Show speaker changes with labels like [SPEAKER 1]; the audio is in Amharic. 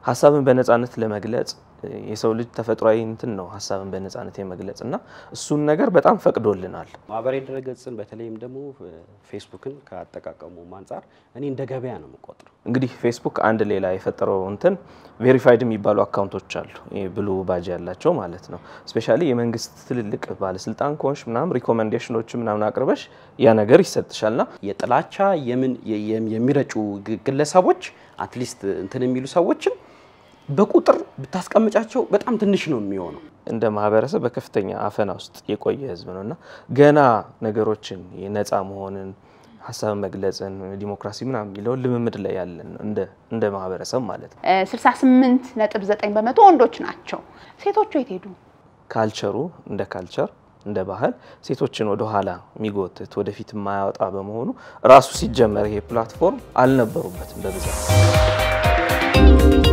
[SPEAKER 1] ሀሳብን በነጻነት ለመግለጽ የሰው ልጅ ተፈጥሯዊ እንትን ነው ሀሳብን በነጻነት የመግለጽ እና እሱን ነገር በጣም ፈቅዶልናል።
[SPEAKER 2] ማህበራዊ ድረገጽን በተለይም ደግሞ ፌስቡክን ከአጠቃቀሙ አንጻር እኔ እንደ ገበያ ነው የምቆጥረው።
[SPEAKER 1] እንግዲህ ፌስቡክ አንድ ሌላ የፈጠረው እንትን ቬሪፋይድ የሚባሉ አካውንቶች አሉ፣ ብሉ ባጅ ያላቸው ማለት ነው። ስፔሻሊ የመንግስት ትልልቅ ባለስልጣን ከሆንሽ ምናምን ሪኮሜንዴሽኖች ምናምን አቅርበሽ ያ ነገር ይሰጥሻልና
[SPEAKER 2] የጥላቻ የምን የሚረጩ ግለሰቦች አትሊስት እንትን የሚሉ ሰዎችን በቁጥር ብታስቀምጫቸው በጣም ትንሽ ነው የሚሆነው።
[SPEAKER 1] እንደ ማህበረሰብ በከፍተኛ አፈና ውስጥ የቆየ ህዝብ ነው እና ገና ነገሮችን የነፃ መሆንን ሀሳብ መግለጽን ዲሞክራሲ ምናምን የሚለውን ልምምድ ላይ ያለን እንደ ማህበረሰብ ማለት ነው።
[SPEAKER 3] 68 ነጥብ 9 በመቶ ወንዶች ናቸው። ሴቶቹ የት ሄዱ?
[SPEAKER 1] ካልቸሩ እንደ ካልቸር እንደ ባህል ሴቶችን ወደ ኋላ የሚጎትት ወደፊት የማያወጣ በመሆኑ ራሱ ሲጀመር ይሄ ፕላትፎርም አልነበሩበትም በብዛት